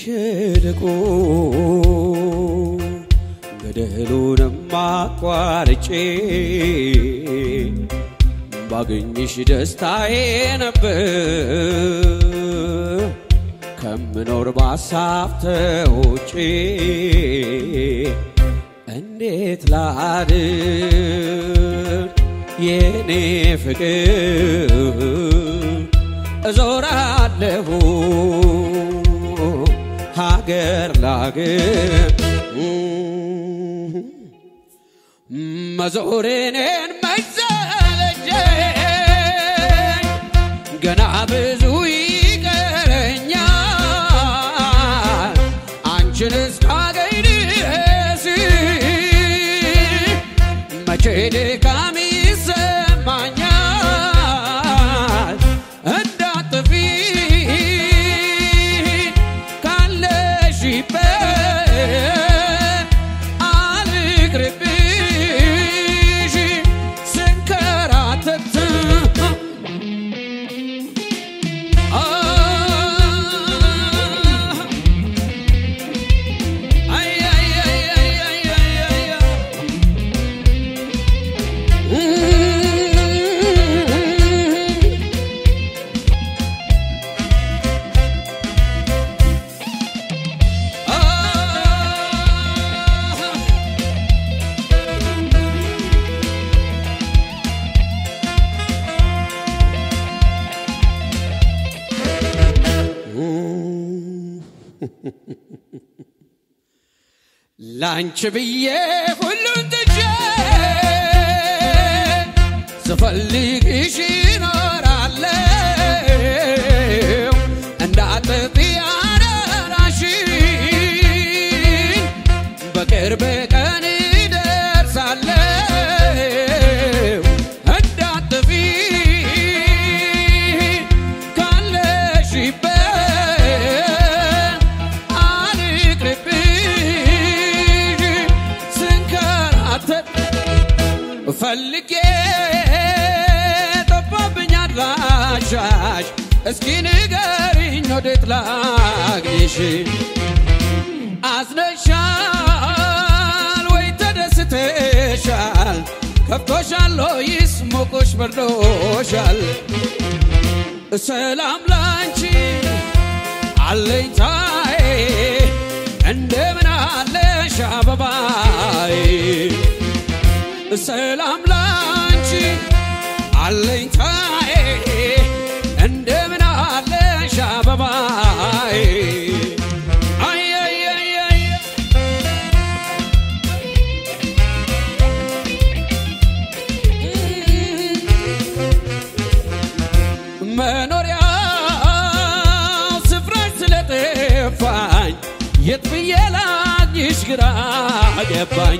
ሸለቆ ገደሉንም አቋርጬ ባገኝሽ ደስታዬ ነበር ከምኖር ባሳብ ተውጬ እንዴት ላድር የኔ ፍቅር እዞራለሁ ሀገር ላገር መዞሬኔን መሰለቸኝ ገና ብዙ ይቀረኛል አንቺን እስካገኝ ድረስ መቼ ድካም ይሰማኛል እንዳጥፊ ካለሽበት አልቅርብሽ ስንከራተት አይ አይ አይ አይ አይ አይ አይ ላንቺ ብዬ ሁሉን ትቼ ስፈልግሽ እኖራለሁ እንዳጥፊ አደራሽን በቅርብ ቀን እደርሳለሁ እንዳጥፊ ካለሽበት አልቅርብሽ ስንከራተት ፈልጌ ጠፋብኝ አድራሻሽ እስኪ ንገሪኝ ወዴት ላግኝሽ አዝነሻል ወይ ተደስተሻል ከብቶሻል ወይስ ሞቆሽ በርዶሻል ሰላም ላንቺ አለኝታዬ እንደምን አለሽ አበባዬ ሰላም ላንቺ አለኝታዬ እንደምን አለሽ አበባዬ አይ አይ አይ አይ መኖሪያው ስፍራሽ ስለጠፋኝ የት ብዬ ላግኝሽ ግራ ገባኝ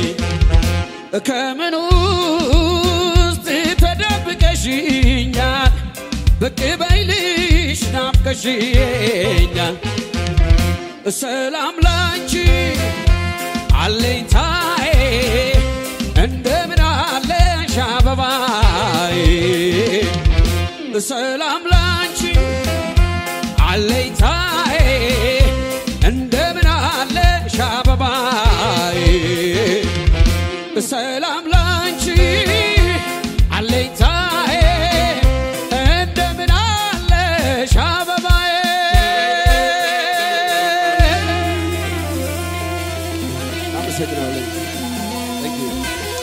ከምን ውስጥ ተደብቀሽኛል ብቅ በይልሽ ናፍቀሽኛል ሰላም ላንቺ አለኝታዬ እንደምን አለሽ አበባዬ ሰላም ላንቺ አለኝታዬ እንደምን አለሽ አበባዬ ሰላም ላንቺ አለኝታዬ እንደምን አለሽ አበባዬ አመሰግናለሁ። Thank you.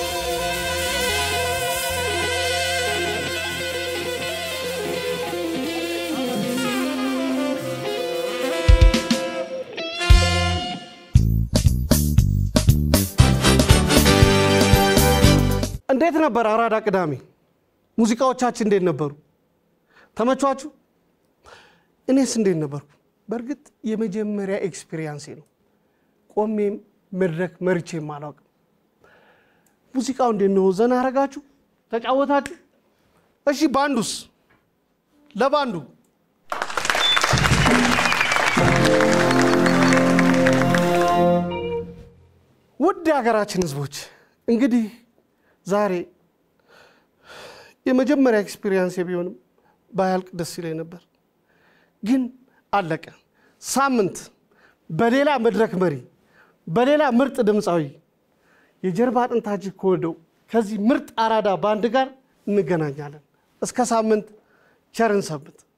እንዴት ነበር አራዳ ቅዳሜ? ሙዚቃዎቻችን እንዴት ነበሩ? ተመቿችሁ? እኔስ እንዴት ነበርኩ? በእርግጥ የመጀመሪያ ኤክስፒሪየንሴ ነው። ቆሜም መድረክ መርቼም አላውቅም። ሙዚቃው እንዴት ነው? ዘና አረጋችሁ? ተጫወታችሁ? እሺ ባንዱስ? ለባንዱ ውድ የሀገራችን ህዝቦች እንግዲህ ዛሬ የመጀመሪያ ኤክስፒሪየንስ ቢሆንም ባያልቅ ደስ ይለኝ ነበር፣ ግን አለቀ። ሳምንት በሌላ መድረክ መሪ፣ በሌላ ምርጥ ድምፃዊ የጀርባ አጥንታችን ከወደው ከዚህ ምርጥ አራዳ ባንድ ጋር እንገናኛለን። እስከ ሳምንት ቸርን ሰንብት።